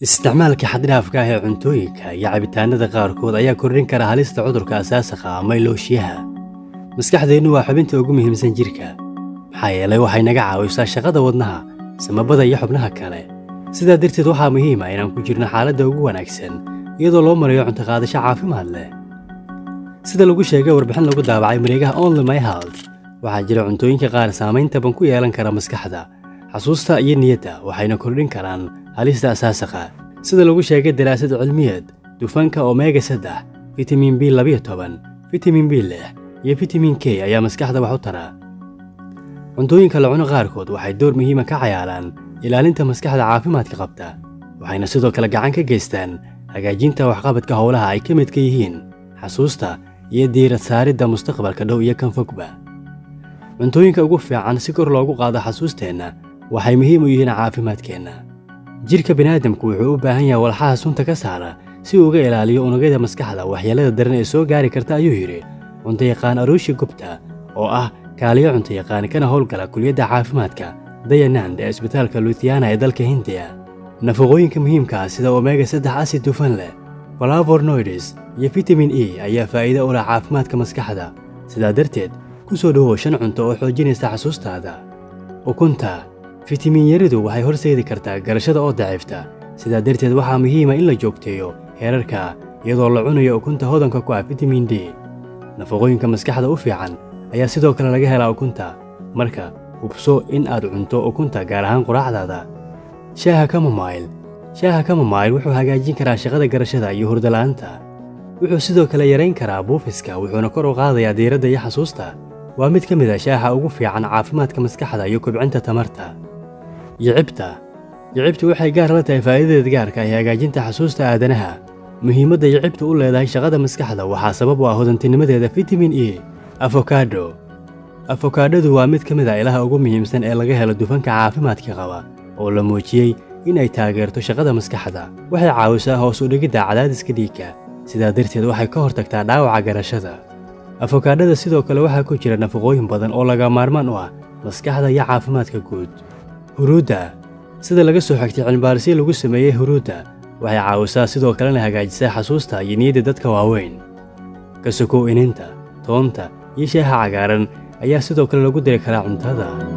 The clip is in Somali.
isticmaalka xaddhaafka ah ee cuntooyinka iyo cabitaanada qaarkood ayaa kordhin kara halista cudurka asaasiqa ama ilooshiyaha maskaxdeennu waa xubinta ugu muhiimsan jirka maxaa yeelay waxay naga caawisaa shaqada wadnaha samabada iyo xubnaha kale sidaa darteed waxaa muhiima inaan ku jirno xaaladda ugu wanaagsan iyadoo loo marayo cuntoqaadasho caafimaad leh sida lagu sheegay warbixin lagu daabacay mareegaha only my health waxaa jira cuntooyinka qaar saamayn taban ku yeelan kara maskaxda xasuusta iyo niyadda waxayna kordhin karaan halista asaasiqa sida lagu sheegay daraasad cilmiyeed dufanka omega saddex fitamiin b labiyo toban fitamiin b lix iyo fitamiin k ayaa maskaxda wax u tara cuntooyinka la cuno qaarkood waxay door muhiima ka cayaaraan ilaalinta maskaxda caafimaadka qabta waxayna sidoo kale gacan ka geystaan hagaajinta waxqabadka howlaha ay ka midka yihiin xasuusta iyo diirad saaridda mustaqbalka dhow iyo kan fogba cuntooyinka ugu fiican si kor loogu qaado xasuusteenna waxay muhiim u yihiin caafimaadkeenna jidhka bini'aadamku wuxuu u baahan yahay walxaha sunta ka saara si uu uga ilaaliyo unugyada maskaxda waxyeellada daran ee soo gaari karta ayuu yidhi cuntayaqaan aruushi gubta oo ah kaaliyo cuntayaqaan kana howlgala kuliyadda caafimaadka dayanand ee isbitaalka luthiyana ee dalka hindiya nafaqooyinka muhiimka ah sida omega saddex asid dufan leh falavornoides iyo fitamin e ayaa faa'iido u leh caafimaadka maskaxda sidaa darteed ku soo dhowow shan cunto oo xoojinaysa xasuustaada ukunta fitamiin yaridu waxay horseedi kartaa garashada oo daciifta sidaa darteed waxaa muhiima in la joogteeyo heerarka iyadoo la cunayo ukunta hodanka ku ah fitamiin d nafaqooyinka maskaxda u fiican ayaa sidoo kale laga helaa ukunta marka hubso in aad cunto ukunta gaar ahaan quraacdaada shaaha kamomayl shaaha kamomayl wuxuu hagaajin karaa shaqada garashada iyo hurdala'aanta wuxuu sidoo kale yarayn karaa buufiska wuxuuna kor u qaadayaa diiradda iyo xasuusta waa mid ka mid a shaaha ugu fiican caafimaadka maskaxda iyo kobcinta tamarta yicibta yicibtu waxay gaar la tahay faa'iidadeed gaarka ah ee hagaajinta xasuusta aadanaha muhiimadda yicibtu u leedahay shaqada maskaxda waxaa sabab u ah hodantinimadeeda fitamiin e afokado afokaadhadu waa mid ka mid a ilaha ugu muhiimsan ee laga helo dufanka caafimaadka qaba oo la muujiyey in ay taageerto shaqada maskaxda waxay caawisaa hoos u dhigidda cadaadiska dhiigga sidaa darteed waxay ka hortagtaa dhaawaca garashada afokaadhada sidoo kale waxaa ku jira nafaqooyin badan oo laga maarmaan u ah maskaxda iyo caafimaadka guud huruudda sida laga soo xigtay cilmibaarisyo lagu sameeyey huruudda waxay caawisaa sidoo kalena hagaajisaa xasuusta iyo niyadda dadka waaweyn ka sokow ininta toonta iyo shaaha cagaaran ayaa sidoo kale lagu diri karaa cuntada